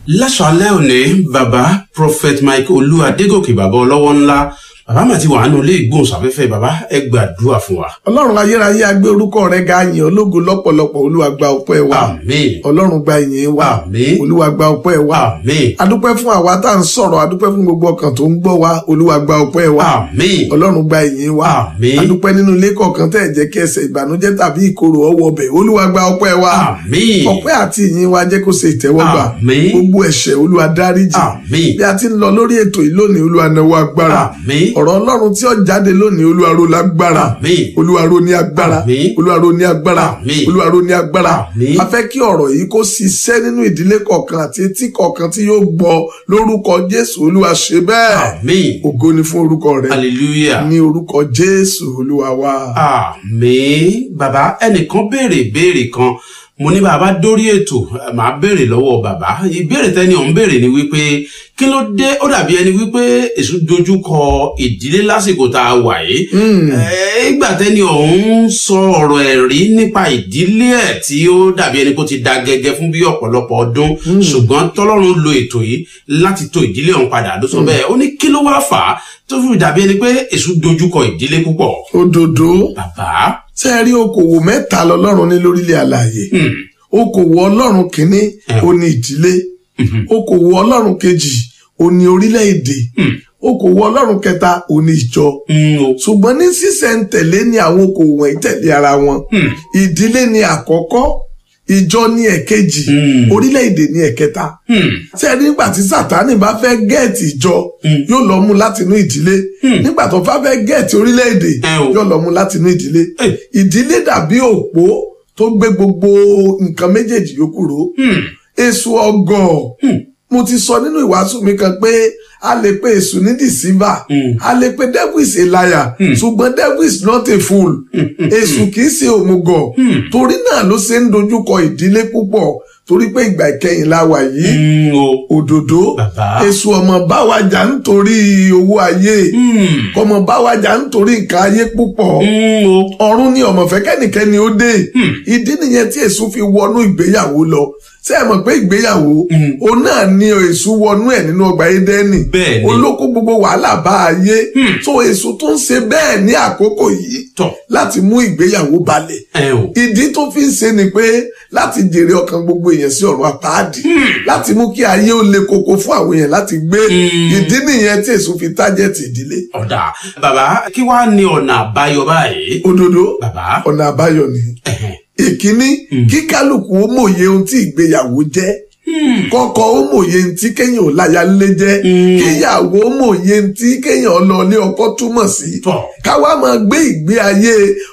láṣálẹ́ òní bàbá prophet mike olú adégòkè bàbá ọlọ́wọ́ ńlá bàbá mà ti wà nínú ilé ìgbóhùnsáfẹ́fẹ́ bàbá ẹ gbàdúrà fún wa. ọlọ́run ayérayé agbé orúkọ rẹ ga yìn ológo lọ́pọ̀lọpọ̀ olúwa gba ọpẹ́ wa àmín ọlọ́run gba ìyìn wa àmín olúwa gba ọpẹ́ wa àmín adúpẹ́ fún àwa tá à ń sọ̀rọ̀ adúpẹ́ fún gbogbo ọkàn tó ń gbọ́ wa olúwa gba ọpẹ́ wa àmín ọlọ́run gba ìyìn wa àmín adúpẹ́ nínú ilé kọ̀ọ̀kan tẹ́ ẹ̀ jẹ́ kí ẹsẹ̀ ìbànújẹ́ tàbí ìkorò ọwọ́ ọbẹ̀ olúwa gba ọpẹ́ wa àmín ọpẹ́ àti ìyìn wa jẹ́ kó ṣe ìtẹ́wọ́gbà Àmín. gbogbo ẹ̀ṣẹ̀ olúwa dáríjì àmín bí a ti ń lọ lórí ètò yìí lónìí olúwa náwó agbára àmín ọ̀rọ̀ ọlọ́run tí ó jáde lónìí olúwa ró lágbára àmín olúwa ró ní agbára Àmín. olúwa ró ní agbára Àmín. olúwa ró ní agbára Àmín. a fẹ́ kí ọ̀rọ̀ yìí kó ṣiṣẹ́ nínú ìdílé kọ̀ọ̀kan àti etí kọ̀ọ̀kan tí yóò gbọ́ lórúkọ jésù olúwa ṣe bẹ́ẹ̀ àmín ògo ni fún orúkọ rẹ hallelujah. ní orúkọ jésù olúwa wa. àmín bàbá ẹnìkan béèrè ìbéèrè kan mo ní bàbá dórí ètò ẹ, màá béèrè lọ́wọ́ bàbá ìbéèrè tẹ́ni ọ̀hún béèrè ni wípé kí ló dé ó dàbí ẹni wípé èṣù dojú kọ ìdílé lásìkò tá a wà yìí Ẹ, ìgbà tẹ́ni ọ̀hún sọ ọ̀rọ̀ ẹ̀rí nípa ìdílé ẹ̀ tí ó dàbí ẹni kó ti da gẹ́gẹ́ fún bí ọ̀pọ̀lọpọ̀ ọdún ṣùgbọ́n tọ́lọ́run lo ètò yìí láti tò ìdílé ọ̀hún padà ló sọ bẹ́ẹ̀ ó ní kí ló wá fà á tó fi dàbí ẹni pé èṣù dojú kọ ìdílé púpọ̀ òdòdó bàbá ṣe é rí okòwò mẹ́ta lọ́lọ́run ní lórílẹ̀ àlàyé hmm, okòwò ọlọ́run kínní Eh. ó ní ìdílé mhm, okòwò ọlọ́run kejì ó ní orílẹ̀-èdè hmm, okòwò ọlọ́run kẹta ó ní ìjọ hmm, o, ṣùgbọ́n ní sísẹ̀ntẹ̀lé ni àwọn okòwò wọ̀nyí tẹ̀lé ara wọn hmm, ìdílé ni àkọ́kọ́ ìjọ ní ẹ̀kejì hmm, orílẹ̀-èdè ní ẹ̀kẹta hmm, tí ẹni nígbà tí sátani bá fẹ́ gẹ̀ẹ́tì ìjọ hmm, yóò lọ mú láti inú ìdílé Hmm. nígbà tó bá fẹ́ gẹ̀ẹ́tì orílẹ̀-èdè ẹ o, yóò lọ mú láti inú ìdílé Eh. ìdílé dàbí òpó tó gbé gbogbo nǹkan méjèèjì yòókù ró hmm, èso ọgọ̀ Hmm. mo ti sọ nínú ìwàásù mi kan pé a lè pe èṣù ní deceiver hmm, a lè pe devil is a liar Hmm. ṣùgbọ́n devil is not a fool hmm, hmm, èṣù kì í ṣe òmùgọ̀ hmm, torí náà ló ṣe ń dojúkọ ìdílé púpọ̀ torí pé ìgbà ìkẹyìn la wà yìí hmm, o, òdòdó bàbá, èṣù ọmọ báwa jà nítorí owó ayé hmm, kọmọ báwa jà nítorí nǹkan ayé púpọ̀ hmm, o, ọ̀run ni ọmọ fẹ́ kẹ́nìkẹ́ni ó dé Hmm. ìdí nìyẹn tí èṣù fi wọnú ìgbéyàwó lọ ṣé ẹ mọ̀ pé ìgbéyàwó Hmm. òun náà ni èṣù wọnú ẹ̀ nínú ọgbà édẹ́nì bẹ́ẹ̀ ni, olóko gbogbo wàhálà bá ayé Hmm. tó èṣù tó ń ṣe bẹ́ẹ̀ ní àkókò yìí tọ̀, láti mú ìgbéyàwó balẹ̀ ẹ o, ìdí tó fi ń ṣe ni pé láti jèrè ọkàn gbogbo èèyàn sí ọ̀run àpáàdì láti mú kí ayé ó le koko fún àwọn èèyàn láti gbé Hmm. ìdí nìyẹn tí èṣù fi tájẹ̀tì ìdílé ọ̀dà bàbá kí wàá ní ọ̀nà àbáyọ báyìí òdodo bàbá ọ̀nà àbáyọ ni ẹ̀hẹ̀n, ìkíní Hmm. kí kálukú ó mòye ohun tí ìgbéyàwó jẹ́ hmm, kọ́kọ́ ó mòye ohun tí kéèyàn ò láya lé jẹ́ Hmm. kíyàwó ó mòye ohun tí kéèyàn lọ ilé ọkọ túmọ̀ sí tọ̀, káwá máa gbé ìgbé ayé